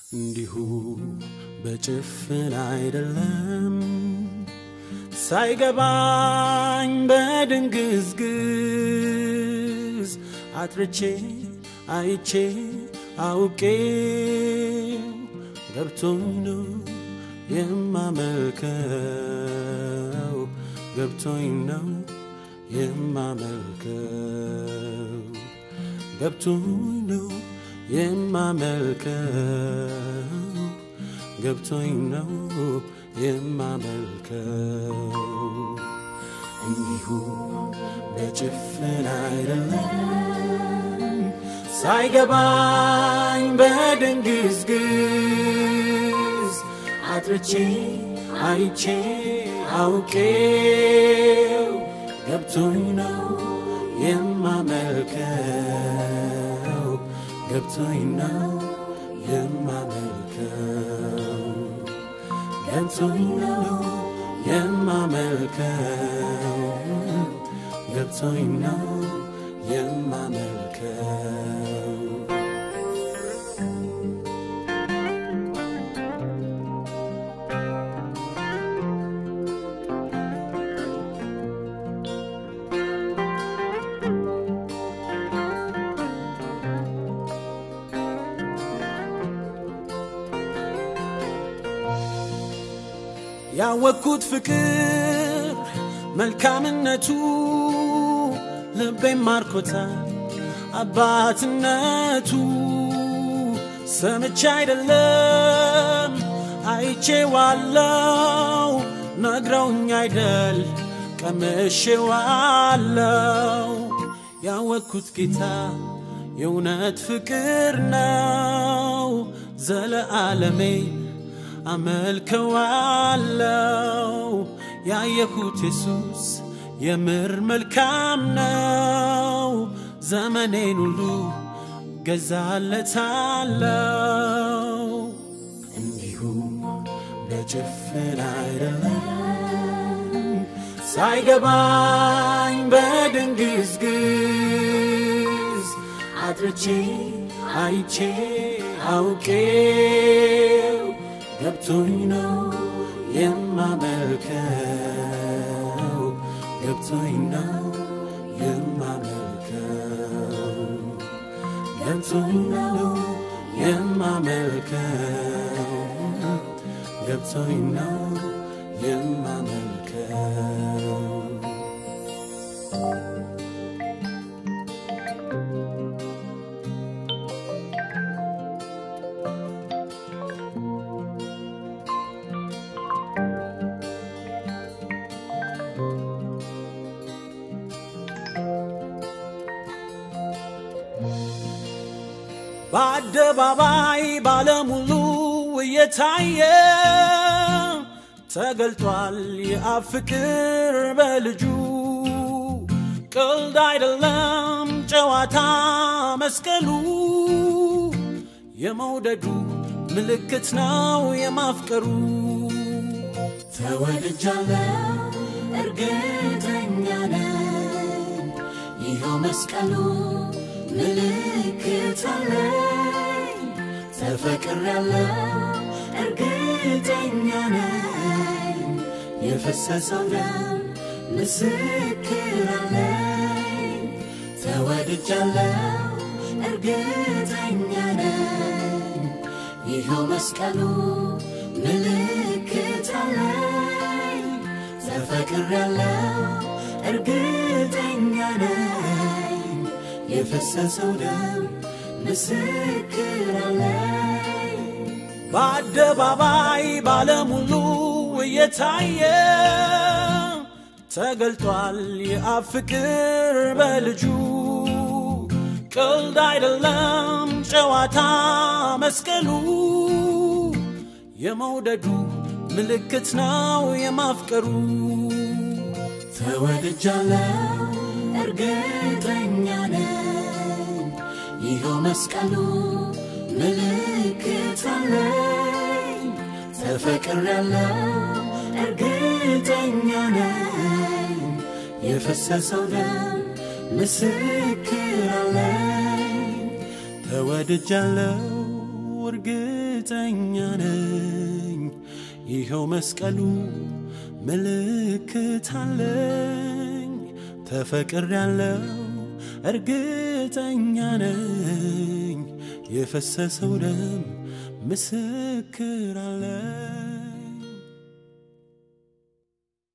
እንዲሁ በጭፍን አይደለም ሳይገባኝ በድንግዝግዝ አጥርቼ አይቼ አውቄው ገብቶኝ ነው የማመልከው ገብቶኝ ነው የማመልከው ገብቶኝ ነው የማመልከው ገብቶኝ ነው የማመልከው እንዲሁ በጭፍን አይደለም ሳይገባኝ በድንግዝግዝ አጥርቼ አይቼ አውቄው ገብቶኝ ነው የማመልከው ገብቶኝ ነው የማመልከው ገብቶኝ ነው የማመልከው ገብቶኝ ነው የማመልከው ያወቅኩት ፍቅር መልካምነቱ ልቤን ማርኮታል አባትነቱ ሰምቼ አይደለም አይቼ ዋለው ነግረውኝ አይደል ቀምሼ ዋለው ያወቅኩት ጌታ የእውነት ፍቅር ነው ዘለዓለሜን አመልከዋለው ያየሁት ኢየሱስ የምር መልካም ነው ዘመኔን ሁሉ ገዛለታለው እንዲሁ በጭፍን አይደለም ሳይገባኝ በድንግዝግዝ አጥርቼ አይቼ አውቄው ገብቶኝ ነው የማመልከው ገብቶኝ ነው የማመልከው ገብቶኝ ነው የማመልከው ገብቶኝ ነው የማመልከው በአደባባይ ባለሙሉ እየታየ ተገልጧል የአብ ፍቅር በልጁ ቀልድ አይደለም ጨዋታ መስቀሉ የመውደዱ ምልክት ነው የማፍቀሩ ተወድጃለሁ እርግጠኛ ነኝ ይኸው መስቀሉ ምልክት አለኝ ተፈቅሬያለሁ እርግጠኛ ነኝ የፈሰሰው ደም ምስክር አለኝ ተወድጃለሁ እርግጠኛ ነኝ ይኸው መስቀሉ ምልክት አለኝ ተፈቅሬያለሁ እርግጠኛ ነኝ የፈሰሰው ደም ምስክር አለኝ በአደባባይ ባለሙሉ እየታየ ተገልጧል የአብ ፍቅር በልጁ ቀልድ አይደለም ጨዋታ መስቀሉ የመውደዱ ምልክት ነው የማፍቀሩ ተወድጃለሁ እርግጠኛ ነኝ ይኸው መስቀሉ ምልክት አለኝ ተፈቅሬያለሁ እርግጠኛ ነኝ የፈሰሰው ደም ምስክር አለኝ ተወድጃለሁ እርግጠኛ ነኝ ይኸው መስቀሉ ምልክት አለኝ ተፈቅር ያለው እርግጠኛ ነኝ የፈሰሰው ደም ምስክር አለኝ